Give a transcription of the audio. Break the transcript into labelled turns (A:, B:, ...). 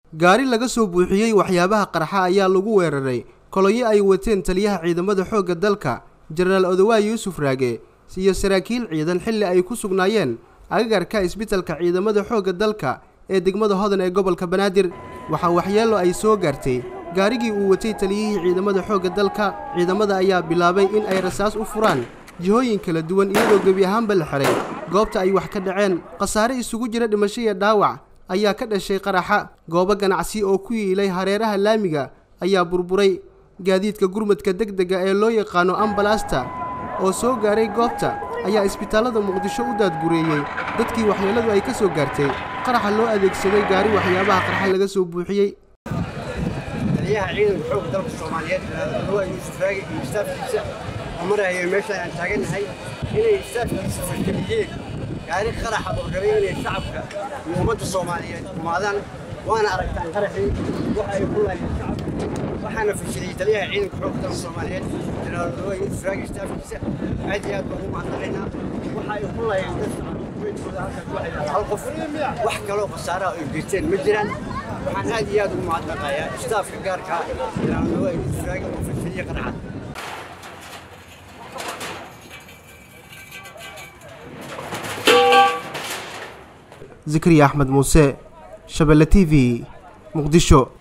A: gaari laga soo buuxiyey waxyaabaha qarxa ayaa lagu weeraray kolonyo ay wateen taliyaha ciidamada xoogga dalka jenaraal odowaa yuusuf raage iyo saraakiil ciidan xilli ay ku sugnaayeen agagarka isbitalka ciidamada xoogga dalka ee degmada hodan ee gobolka banaadir waxaa waxyeello ay soo gaartay gaarigii uu watay taliyihii ciidamada xoogga dalka ciidamada ayaa bilaabay in ay rasaas u furaan jihooyin kala duwan iyadoo gebi ahaanba la xiray goobta ay wax ka dhaceen khasaare isugu jira dhimasho iyo dhaawac ayaa ka dhashay qaraxa goobo ganacsi oo ku yiilay hareeraha laamiga ayaa burburay gaadiidka gurmadka degdega ee loo yaqaano ambalaasta oo soo gaaray goobta ayaa isbitaallada muqdisho u daadgureeyey dadkii waxyeelladu ay ka soo gaartay qaraxa loo adeegsaday gaari waxyaabaha qarxa laga soo buuxiyey
B: taliyaha ciidanka xoogga dalka soomaaliyeed waa yuusuf raage iyo istaafkiisa oo maraya meeshaan aan taagannahay inay istaafkiisa fashiliyeen gaari qaraxa oo rabay inay shacabka iyo ummadda soomaaliyeed kumaadaan waana aragtaan qaraxii waxa ay ku laayeen shacabka waxaana fashiliyey taliyaha ciidanka xoogga dalka soomaaliyeed jenaraal odowaa yuusuf raage istaafkiisa aad iyo aad baan ugu mahadnaqaynaa waxa ay ku laayeen dad shacabka kuweydkooda halkaas waxay dhahaan hal qof wax kaloo khasaara ay geysteen ma jiraan waxaan aad iyo aad ugu mahadnaqayaa istaafka gaarka jenaraal odowaa yuusuf raage oo fashiliyey qaraxa
A: zikriya axmed muuse shabelle t v muqdisho